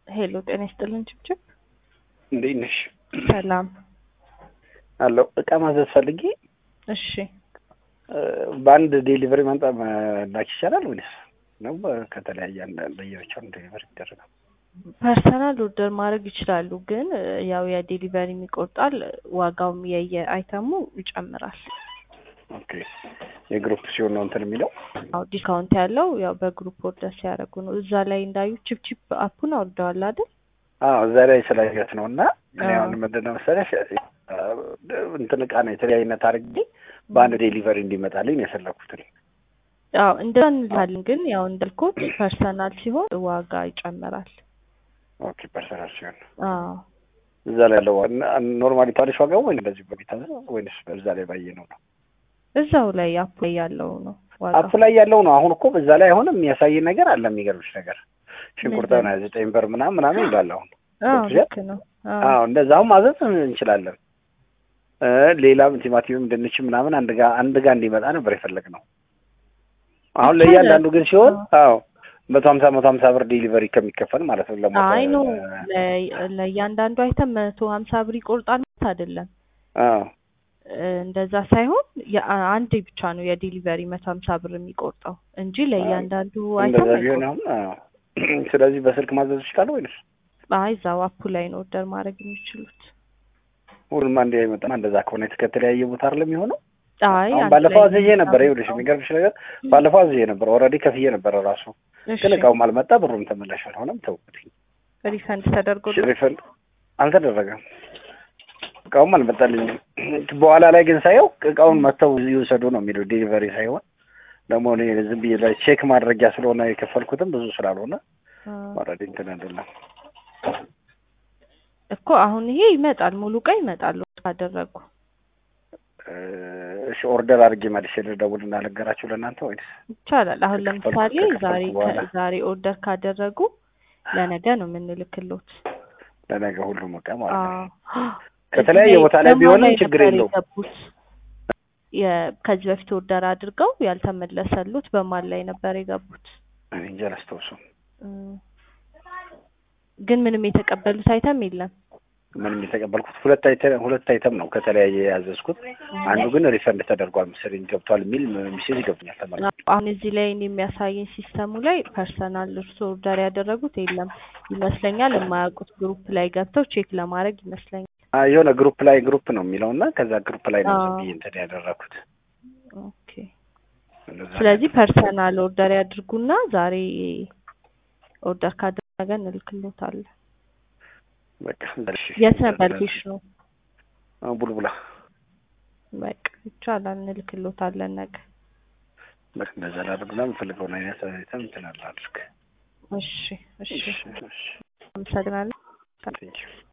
ሄሎ ጤና ይስጥልን ችብችብ እንዴት ነሽ? ሰላም አለው እቃ ማዘዝ ፈልጌ እሺ በአንድ ዴሊቨሪ ማምጣ መላክ ይቻላል ወይስ ነው ከተለያየ አንድ ለየብቻው ዴሊቨሪ ይደረጋል? ፐርሰናል ኦርደር ማድረግ ይችላሉ፣ ግን ያው የዴሊቨሪ ይቆርጣል፣ ዋጋውም የየአይተሙ ይጨምራል። ኦኬ የግሩፕ ሲሆን ነው እንትን የሚለው አዎ ዲስካውንት ያለው ያው በግሩፕ ኦርደር ሲያደርጉ ነው። እዛ ላይ እንዳዩ ቺፕቺፕ አፑን አውርደዋል አይደል? አዎ እዛ ላይ ስላየሁት ነው። እና እኔ አሁን ምንድን ነው መሰለሽ እንትን እቃ ነው የተለያይነት አድርጌ በአንድ ዴሊቨሪ እንዲመጣልኝ ነው የፈለኩት። አዎ እንደዛ እንላለን፣ ግን ያው እንዳልኩት ፐርሰናል ሲሆን ዋጋ ይጨምራል። ኦኬ ፐርሰናል ሲሆን አዎ እዛ ላይ ያለው ኖርማሊ ታሪሽ ዋጋው ወይ እንደዚህ በቤታ ወይስ በዛ ላይ ባየ ነው ነው እዛው ላይ አፕ ላይ ያለው ነው ዋጋ አፕ ላይ ያለው ነው። አሁን እኮ በዛ ላይ አሁን የሚያሳይ ነገር አለ። የሚገርምሽ ነገር ሽንኩርት ሆነ ዘጠኝ ብር ምናምን ምናምን ይላል። አሁን አዎ ልክ ነው። አዎ እንደዛውም ማዘዝ እንችላለን። ሌላም ቲማቲምም ድንች ምናምን አንድ ጋ አንድ ጋ እንዲመጣ ነበር የፈለግነው። አሁን ለእያንዳንዱ ግን ሲሆን አዎ መቶ ሀምሳ መቶ ሀምሳ ብር ዴሊቨሪ ከሚከፈል ማለት ነው። ለሞተ አይ ኖ ለእያንዳንዱ አይተም መቶ ሀምሳ ብር ይቆርጣል ማለት አይደለም። አዎ እንደዛ ሳይሆን አንድ ብቻ ነው የዴሊቨሪ መቶ ሀምሳ ብር የሚቆርጠው እንጂ ለእያንዳንዱ አይተም እንደዛ ቢሆን አሁን አዎ። ስለዚህ በስልክ ማዘዝ ይችላል ወይስ? አይ እዛው አፑ ላይ ነው ኦርደር ማድረግ የሚችሉት። ሁሉም አንድ አይመጣም። እንደዛ ከሆነ ከተለያየ ቦታ አይደለም የሚሆነው። አይ አሁን ባለፈው አዝዤ ነበር። ይኸውልሽ የሚገርምሽ ነገር ባለፈው አዝዤ ነበር። ኦልሬዲ ከፍዬ ነበረ ራሱ ግን እቃውም አልመጣ፣ ብሩም ተመላሽ አልሆነም። ተውኩት። ሪፈንድ ተደርጎ ሪፈንድ አልተደረገም። እቃውም አልመጣልኝም። በኋላ ላይ ግን ሳየው እቃውን መጥተው ይውሰዱ ነው የሚለው ዴሊቨሪ ሳይሆን ደግሞ እኔ ዝም ብዬ ላይ ቼክ ማድረጊያ ስለሆነ የከፈልኩትም ብዙ ስላልሆነ ኦልሬዲ እንትን አይደለም እኮ አሁን ይሄ ይመጣል፣ ሙሉ እቃ ይመጣል ካደረጉ እሺ ኦርደር አድርጌ መልሼ ልደውል እና ልንገራችሁ ለእናንተ ወይስ ይቻላል? አሁን ለምሳሌ ዛሬ ዛሬ ኦርደር ካደረጉ ለነገ ነው የምንልክሎት። ለነገ ሁሉም እቃ ማለት ነው። ከተለያየ ቦታ ላይ ቢሆንም ችግር የለውም። ከዚህ በፊት ኦርደር አድርገው ያልተመለሰሉት በማን ላይ ነበር የገቡት? እኔ እንጃ አላስታውሰውም። ግን ምንም የተቀበሉት አይተም የለም። ምንም የተቀበልኩት ሁለት አይተም ሁለት አይተም ነው ከተለያየ ያዘዝኩት። አንዱ ግን ሪፈንድ ተደርጓል መሰለኝ ገብቷል የሚል ሚሴጅ ገብቶኛል። ተመልሶ አሁን እዚህ ላይ እኔ የሚያሳየኝ ሲስተሙ ላይ ፐርሰናል እርሶ ኦርደር ያደረጉት የለም ይመስለኛል። የማያውቁት ግሩፕ ላይ ገብተው ቼክ ለማድረግ ይመስለኛል። የሆነ ግሩፕ ላይ ግሩፕ ነው የሚለው እና ከዛ ግሩፕ ላይ ነው ዝም ብዬ እንትን ያደረኩት። ኦኬ ስለዚህ ፐርሰናል ኦርደር ያድርጉና ዛሬ ኦርደር ካደረገ እንልክሎታለን። በቃ የት ነበር ሎኬሽኑ? ቡልቡላ። በቃ ይቻላል፣ እንልክሎታለን ነገ። በቃ እንደዛ ላድርግና የምፈልገውን አይነት አይተም እንትን አድርግ። እሺ፣ እሺ፣ አመሰግናለሁ።